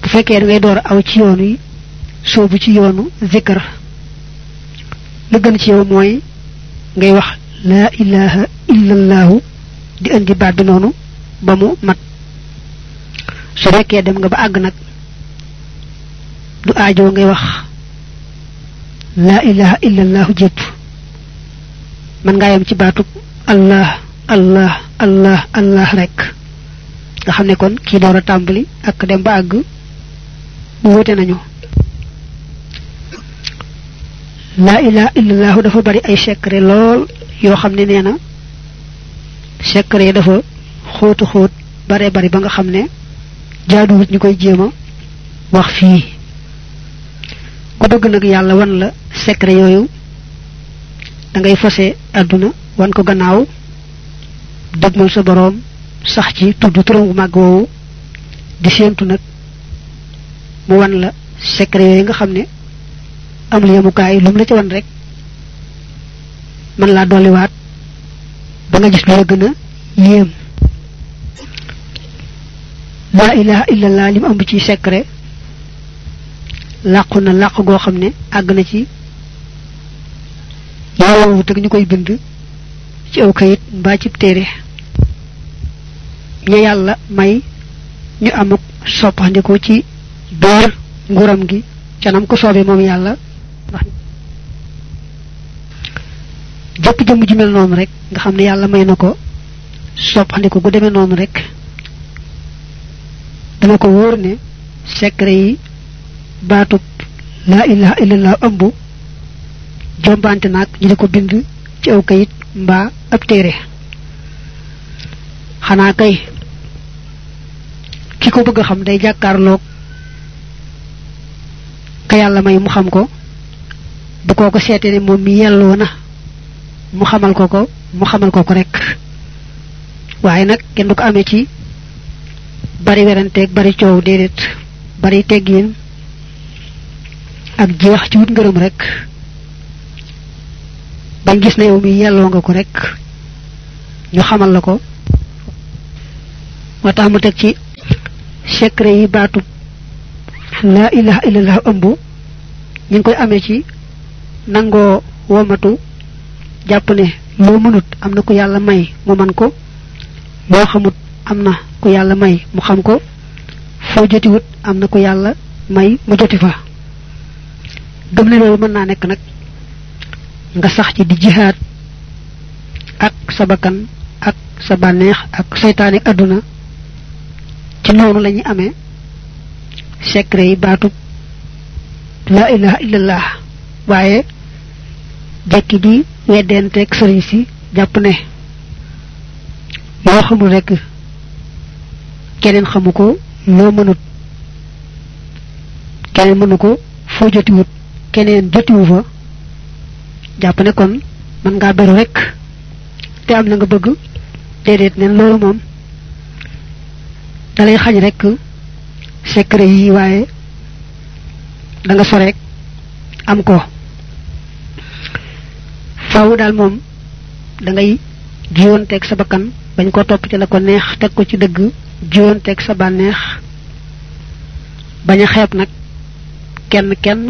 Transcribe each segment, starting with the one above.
fekkee da ngay door aw ci yoonu yi soobu ci yoonu zikr la gën ci yow mooy ngay wax la ilaha illallahu di indi baat bi noonu ba mu mat su fekkee dem nga ba àgg nag du aajo ngay wax la ilaha illallahu jépp man ngaa yem ci baatub allah allah allah allah rek nga xam ne kon kii door a tàmbali ak dem ba àgg wuute nañu la ilaha illallahu dafa bari ay secret lool yoo xam ne nee na secret yi dafa xóotu xóot bare bari ba nga xam ne jaaduwut ñu koy jéem a wax fii ku bëgg nag yàlla wan la secret yooyu da ngay fase àdduna wan ko gannaaw dëgmal sa boroom sax ci tudd turam bu màgg woowu di séentu nag mu wan la secret yooyu nga xam ne amul yemukaay lu mu la ci wan rek man laa dolliwaat ba nga gis lu la gën a yéem laa ilaha illallah li mu ëmb ci secret làqu na làq goo xam ne àgg na ci yàlla teg ñu koy bind ci aw kayit mbaa ci téere ñu yàlla may ñu amuk soppandiku ci biir nguuram gi canam ko soobee moom yàlla ndax jëpp jëmm ji mel noonu rek nga xam ne yàlla may na ko soppandiku gu demee noonu rek dana ko wóor ne secret yi baatub laa ilaha illallah ëmb jombante naag ñu di ko bind ci aw kayit mbaa ab téere xanaa kay ki ko bëgg a xam day jàkkaarloog ka yàlla may mu xam ko bu koo ko seetee ne moom mi yelloo na mu xamal ko ko mu xamal ko ko rek waaye nag kenn du ko amee ci bari weranteeg bari coow déedéet bari teggiin ak jeex ci wut ngërëm rek bañ gis na yow mi yelloo nga ko rek ñu xamal la ko moo tax mu teg ci secret yi baatu la ilaha illallah ëmb ñu ngi koy amee ci nangoo womatu jàpp ne loo mënut am na ku yàlla may mu man ko loo xamut am na ku yàlla may mu xam ko foo jotiwut am na ku yàlla may mu joti fa gëm ne loolu mën naa nekk nag nga sax ci di jihaad ak sa bakkan ak sa bànneex ak seytaane ak àdduna ci noonu la ñuy amee secret yi baatub la ilaha illallah waaye jekki di weddenteeg sëriñ si jàpp ne loo xamul rek keneen xamu ko loo mënut keneen mënu ko foo jotiwut keneen jotiwu fa jàpp ne kon mën ngaa beru rek te am na nga bëgg déedéet neen loolu moom dalay xañ rek secret yi waaye da nga soreek am ko faaw daal moom da ngay jiwonteeg sa bakkan bañ ko topp ci la ko neex teg ko ci dëgg jiwonteeg sa bànneex bañ a xeeb nag kenn kenn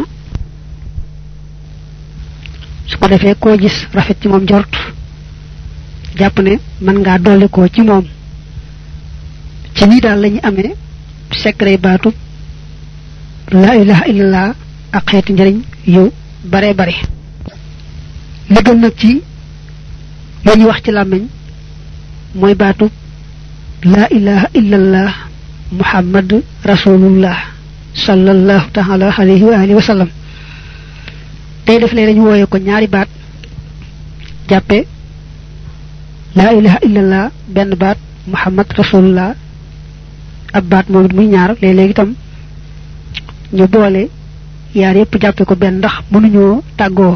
su ko defee koo gis rafet ci moom jort jàpp ne mën ngaa dolli ko ci moom ci nii daal lañu amee secret baatu la ilaha illallah ak xeeti njëriñ yu bare bare li gën nag ci lu ñuy wax ci làmmiñ mooy baatu la ilaha illallah muhammad rasulullah sallallahu taala alayhi wa alihi wa sallam tey def lee dañu wooye ko ñaari baat jàppe la ilaha illallah benn baat muhammad rasulullah ab baat moom it muy ñaar léeg-léeg itam ñu boole yaar yépp jàppe ko benn ndax mënuñoo tàggoo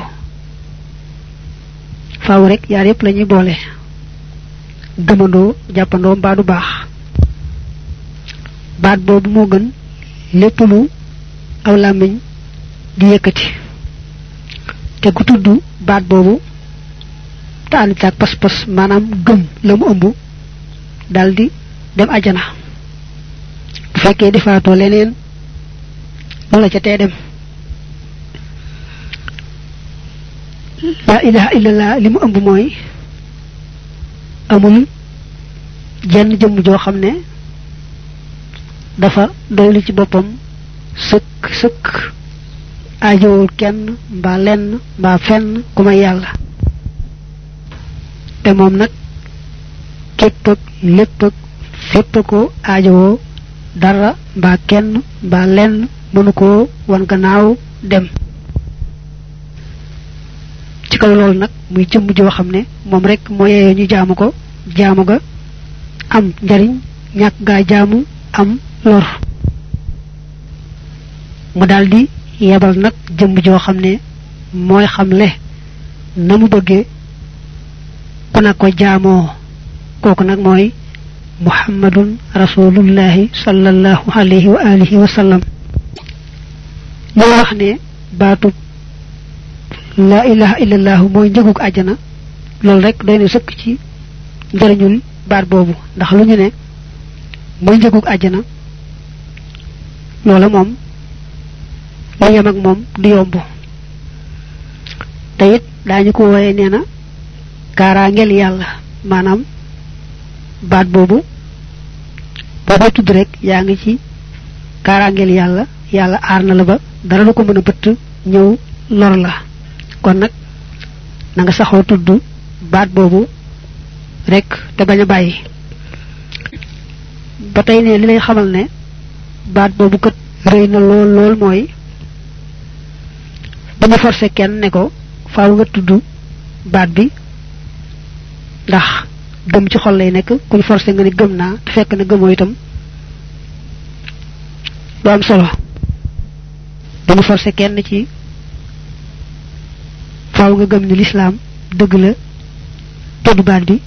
faaw rek yaar yépp lañuy boole gëmandoo jàppandoo mbaa du baax baat boobu moo gën lépp lu aw làmmiñ di yëkkati te ku tudd baat boobu te ànd ak pas-pas maanaam gëm la mu ëmb daldi dem ajana bu fekkee defaatoo leneen wala ca tee dem la ilaha illallah li mu ëmb mooy amul jenn jëmm joo xam ne dafa doylu ci boppam sëkk sëkk aajowul kenn mbaa lenn mbaa fenn ku may yàlla te moom nag képp ak lépp ak fépp ko aajowoo dara mbaa kenn mbaa lenn mënu koo wan gannaaw dem ci kaw loolu nag muy jëmm joo xam ne moom rek moo yeyoo ñu jaamu ko jaamu ga am njariñ ñàkk gaa jaamu am lor mu daldi yebal nag jëmm joo xam ne mooy xamle na mu bëggee ku na ko jaamoo kooku nag mooy muhammadun rasulullahi sallallahu alayhi wa alihi wa sallam li wax ne baatub la ilaha illallah mooy njëgug àjjana loolu rek doy na sëkk ci njëriñul baat boobu ndax lu ñu ne mooy njëgug àjjana loola moom lu yem ak moom du yomb te it daañu ko wooye nee na kaaraangeel yàlla maanaam baat boobu boo tudd rek yaa ngi ci kaaraangeel yàlla yàlla aar na la ba dara du ko mën a bëtt ñëw lor la kon nag na nga saxoo tudd baat boobu rek te bañ a bàyyi ba tey ne li lay xamal ne baat boobu kat rëy na lool lool mooy dama forcé kenn ne ko faaw nga tudd baat bi ndax gëm ci xol lay nekk kuñ forcé nga ne gëm naa te fekk na gëmoo itam du am solo dama forcé kenn ci faaw nga gëm ni lislaam dëgg la tudd baat bi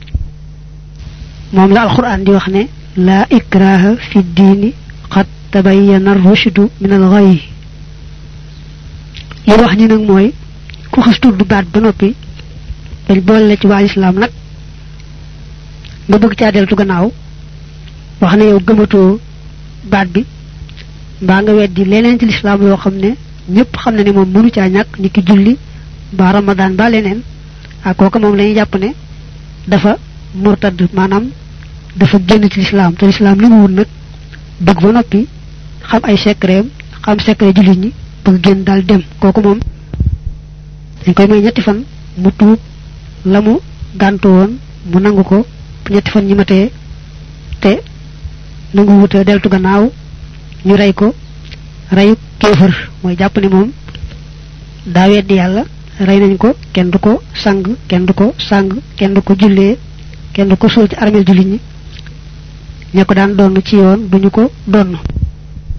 moom la alquran di wax ne laa ikraha fi diini qad tabayyana rushdu min al ghayy li wax ni nag mooy ku xas tudd baat ba noppi dañ boole la ci waa lislaam nag nga bëgg caa deltu gannaaw wax ne yow gëmatoo baat bi mbaa nga weddi leneen ci lislaam loo xam ne ñëpp xam na ne moom mënu caa ñàkk ni ki julli ba ramadan ba leneen ak kooku moom lañuy jàpp ne dafa murtad maanaam dafa génn ci lislaam te lislaam li mu wut nag bëgg ba noppi xam ay secret xam secret jullit ñi bëgg génn daal dem kooku moom dañ koy may ñetti fan mu tuub la mu gàntu woon mu nangu ko ñetti fan ñi matee te nangu wuta deltu gannaaw ñu rey ko reyu kéefër mooy jàpp ne moom daa weddi yàlla rey nañ ko kenn du ko sang kenn du ko sang kenn du ko jullee kenn du ko suul ci armeel jullit ñi ña ko daan donn ci yoon duñu ko donn